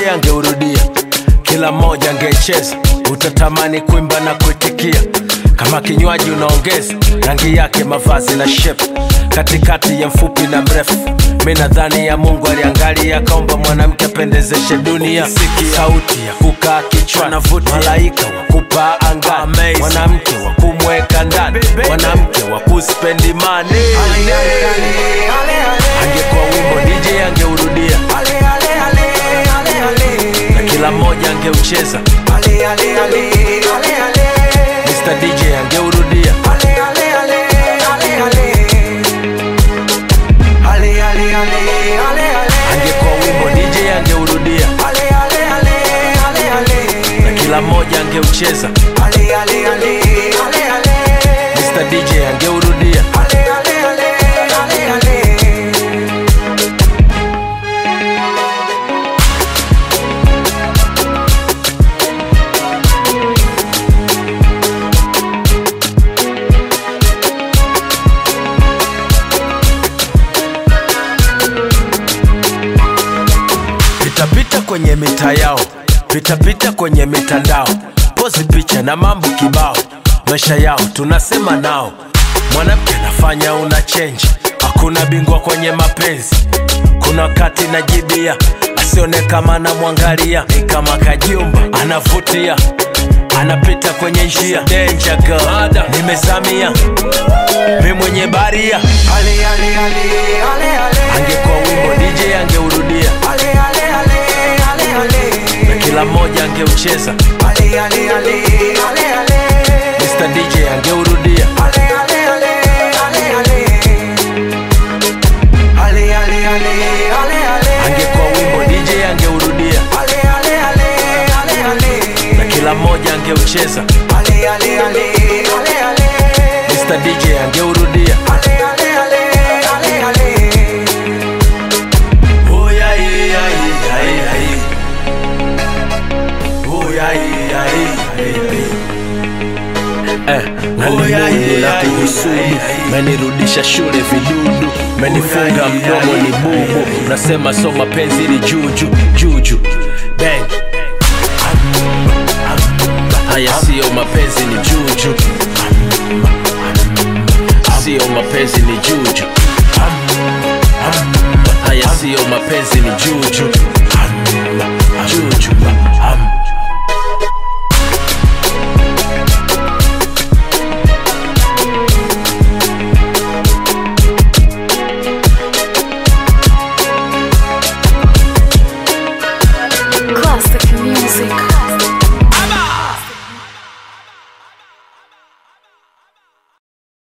angeurudia kila mmoja angecheza utatamani kuimba na kuitikia kama kinywaji unaongeza rangi yake mavazi na shep katikati ya mfupi na mrefu mi nadhani ya mungu aliangalia akaomba mwanamke apendezeshe dunia Siki sauti ya kukaa kichwani malaika wa kupaa angani mwanamke wa kumweka ndani mwanamke wa kuspendi mani angekuwa wimbo dj angeurudia na kila mmoja angeucheza Mr. DJ angeurudia angekuwa wimbo DJ angeurudia na kila mmoja angeucheza Mr. DJ angeurudia pitapita kwenye mita yao pitapita kwenye mitandao pozi picha na mambo kibao maisha yao tunasema nao mwanamke anafanya una chenji hakuna bingwa kwenye mapenzi kuna wakati najibia asione kama anamwangalia ni kama kajumba anavutia anapita kwenye njia Danger girl. nimezamia mi mwenye baria angekuwa wimbo dj angeurudia na kila mmoja angeucheza Mr. DJ angeurudia angekuwa wimbo DJ angeurudia na kila mmoja angeucheza Mr. DJ angeurudia Oh, yeah, yeah, yeah, yeah, yeah. Oh, yeah, yeah, yeah, yeah. Eh, nalimundu na kuhusudu menirudisha shule vidudu menifunga mdomo ni bubu nasema so mapenzi ni juju juju bang haya siyo mapenzi ni juju siyo mapenzi ni juju haya siyo mapenzi ni juju juju Classic music.